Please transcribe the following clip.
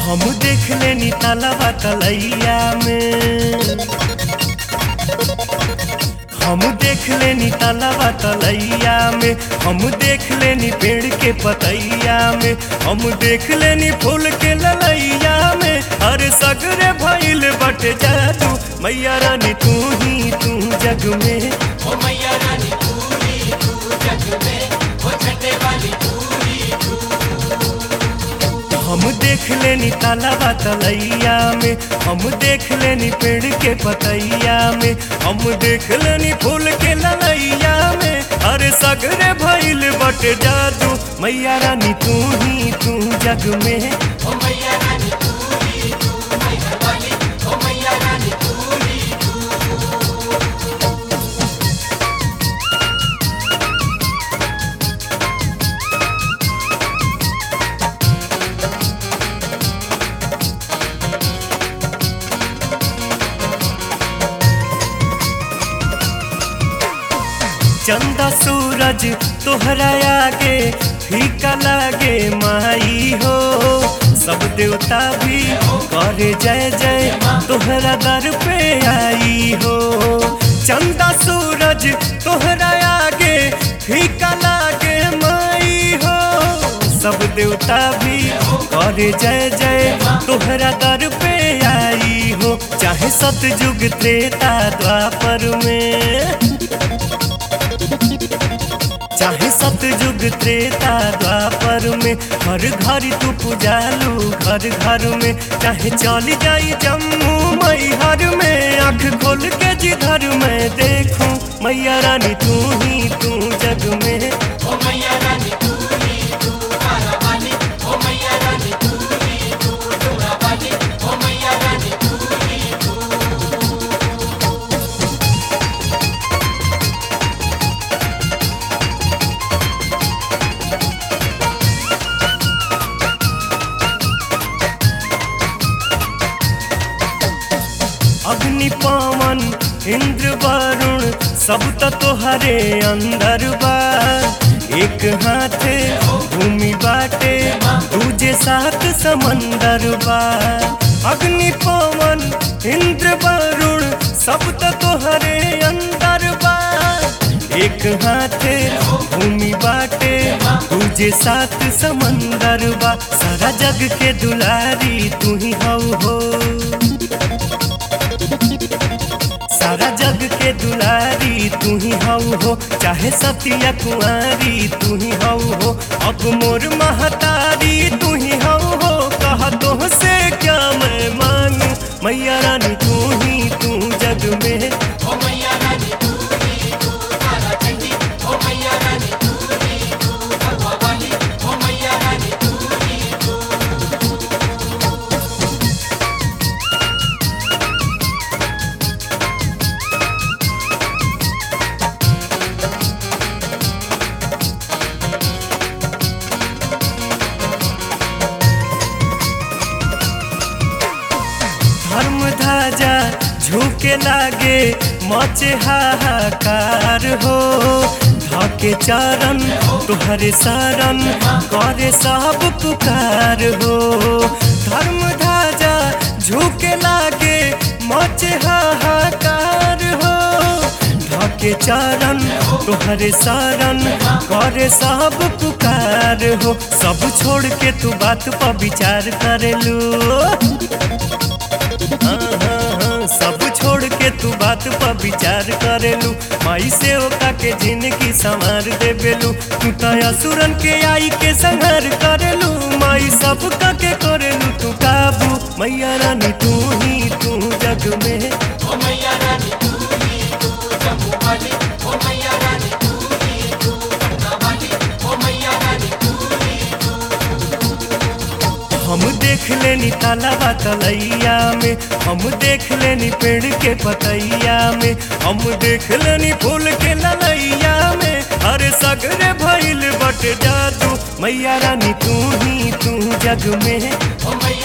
हम देख लेनी तालाबा तलैया में हम देख लेनी तालाबा तलैया में हम देख लेनी पेड़ के पतैया में हम देख लेनी फूल के ललैया में अरे सगरे भइल बट जादू मैया रानी तू ही तू जग में ओ मैया रानी तू ही तू जग में ओ छठे वाली तू ही तू हम देख लेनी तालाबा तलैया में हम देख लेनी पेड़ के पतैया में हम देख लेनी फूल के ललैया में अरे सगरे भइल बट जादू मैया रानी तू ही तू जग में ओ मैया रानी तू ही तू मैया वाली ओ मैया रानी तू ही तू चंदा सूरज तोहरा आगे फीका लागे माई हो सब देवता भी करे जय जय तोहरा दर पे आई हो चंदा सूरज तोहरा आगे फीका लागे माई हो सब देवता भी करे जय जय तोहरा दर पे आई हो चाहे सतयुग त्रेता द्वापर में चाहे सतयुग त्रेता द्वापर में हर घर तू पुजालू घर घर में चाहे चली जाई जम्मू मैहर में आंख खोल के जिधर मैं देखूं मैया रानी तू ही तू जग में ओ मैया रानी तू ही तू तारा वाली ओ मैया रानी तू ही तू डोरा वाली ओ मैया रानी तू ही तू अग्नि पावन इंद्र वरुण सब त तोहरे अंदर बा एक हाथे भूमि बाटे दूजे साथ समंदर बा अग्नि पावन इंद्र वरुण सब त तोहरे अंदर बा एक हाथे भूमि बाटे दूजे साथ समंदर बा सारा जग के दुलारी तू ही हऊ हो सारा जग के दुलारी तू ही हऊ हो चाहे सतिया कुंवारी तू ही हऊ हो अब मोर महतारी तू ही हऊ हो कहा तो से क्या मैं मांगू मैया रानी तू ही तू जग में ओ मैया रानी तू ही तू तारा चंडी ओ मैया रानी तू ही तू भगवा वाली ओ मैया रानी तू ही तू धर्म ध्वजा झुके लागे मचे हाहाकार हो धके चरण तुहरे शरण करे सब पुकार हो धर्म ध्वजा झुके लागे मचे हाहाकार हो धके चरण तुहरे शरण करे सब पुकार हो सब छोड़ के तू बात पर विचार करेलू हाँ, हाँ, हाँ, सब छोड़ के तू बात पर विचार करेलू माई से ओका के जिंदगी संवार देबेलू तू तो असुरन के आई के संहार करेलू माई सब का के करेलू तू काबू मैया रानी तू ही तू जग में ओ मैया रानी तू ही तू जम्मू वाली ओ मैया रानी तू ही तू पटना वाली ओ मैया रानी तू ही तू हम देख लेनी तालाबा तलैया में हम देख लेनी पेड़ के पतैया में हम देख लेनी फूल के ललैया में अरे सगरे भइल बट जादू मैया रानी तू ही तू जग में ओ मैया